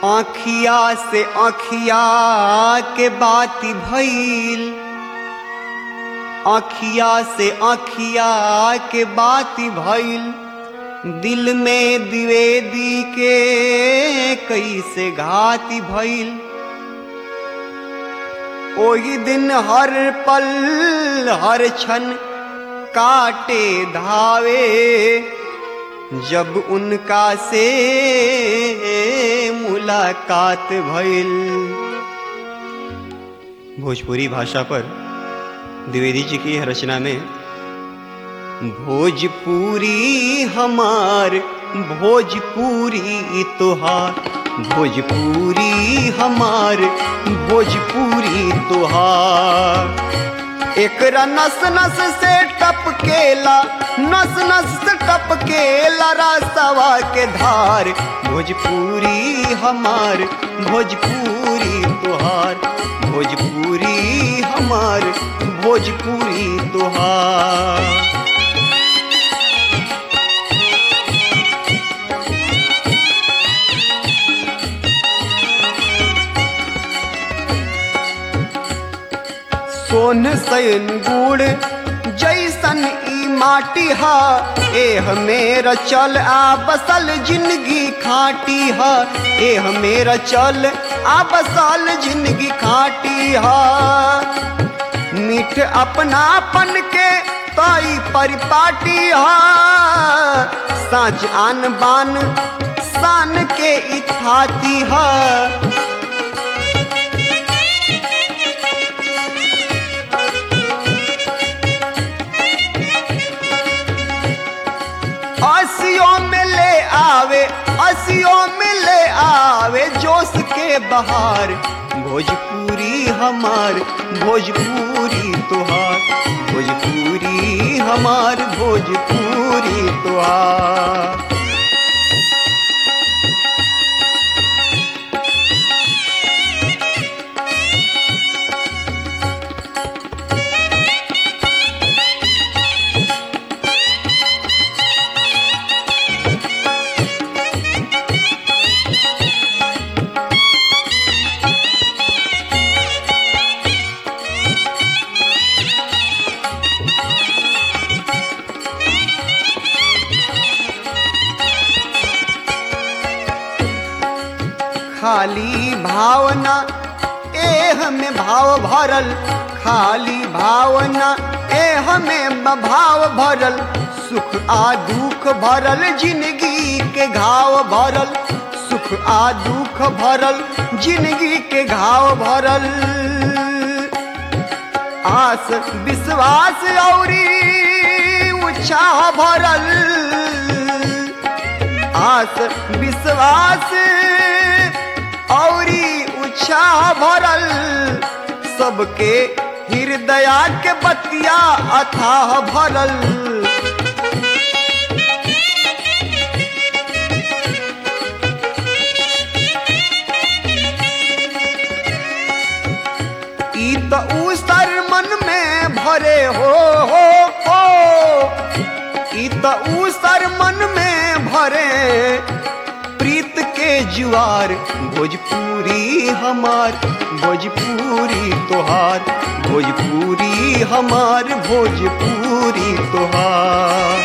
आखिया से आखिया के बाती भइल आखिया से आखिया के बाती भइल दिल में द्विवेदी के कैसे घाती भइल ओही दिन हर पल हर क्षण काटे धावे जब उनका से मुलाकात भइल भोजपुरी भाषा पर द्विवेदी जी की रचना में भोजपुरी हमार भोजपुरी तोहार भोजपुरी हमार भोजपुरी तोहार एकरा नस नस से टपकेला नस नस से टपकेला रासवा के धार भोजपुरी हमार भोजपुरी तोहार भोजपुरी हमार भोजपुरी तोहार सोन सैन गुड़ जैसन ई माटी हा एह मेरा चल आ बसल जिंदगी खाटी हा एह मेरा चल आ बसल जिंदगी खाटी हा मीठ अपनापन के ताई परिपाटी हा साँच आन बान शान के इथाती हा असियों में ले आवे असियों में ले आवे जोश के बहार भोजपुरी हमार भोजपुरी तोहार भोजपुरी हमार भोजपुरी तोहार खाली भावना एह में भाव भरल खाली भावना एह में भाव भरल सुख आ दुख भरल जिंदगी के घाव भरल सुख आ दुख भरल जिंदगी के घाव भरल आस विश्वास औरी उत्साह भरल आस विश्वास औरी उत्साह भरल सबके हृदया के बतिया अथाह भरल ई त उसर मन में भरे हो हो हो ई त उसर मन में भरे प्रीत के जुआर भोजपुरी हमार भोजपुरी तोहार भोजपुरी हमार भोजपुरी तोहार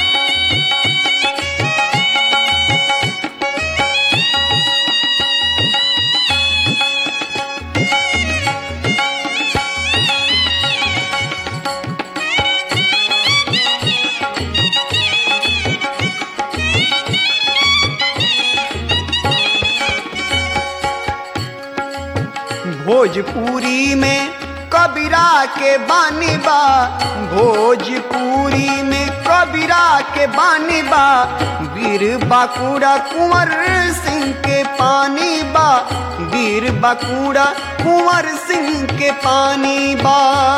भोजपुरी में कबीरा के बानी बा भोजपुरी में कबीरा के बानी बा वीर बाकुड़ा कुंवर सिंह के पानी बा वीर बाकुड़ा कुंवर सिंह के पानी बा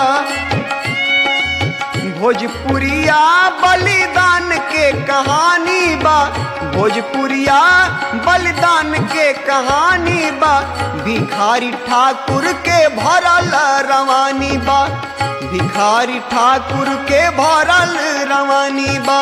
भोजपुरिया बलिदान के कहानी बा भोजपुरिया बलिदान के कहानी बा भिखारी ठाकुर के भरल रवानी बा भिखारी ठाकुर के भरल रवानी बा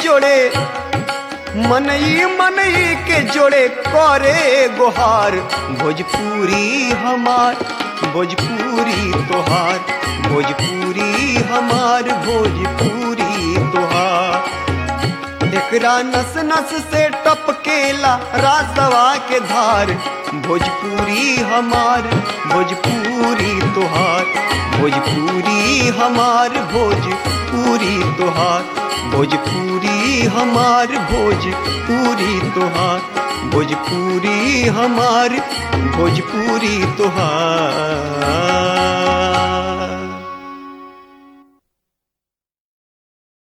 जोड़े मनई मनई के जोड़े करे गोहार भोजपुरी हमार भोजपुरी तोहार भोजपुरी हमार भोजपुरी तोहार एकरा नस नस से टपकेला रासवा के धार भोजपुरी हमार भोजपुरी तोहार भोजपुरी हमार भोजपुरी तोहार भोजपुरी हमार भोजपुरी तोहार भोजपुरी हमार भोजपुरी तोहार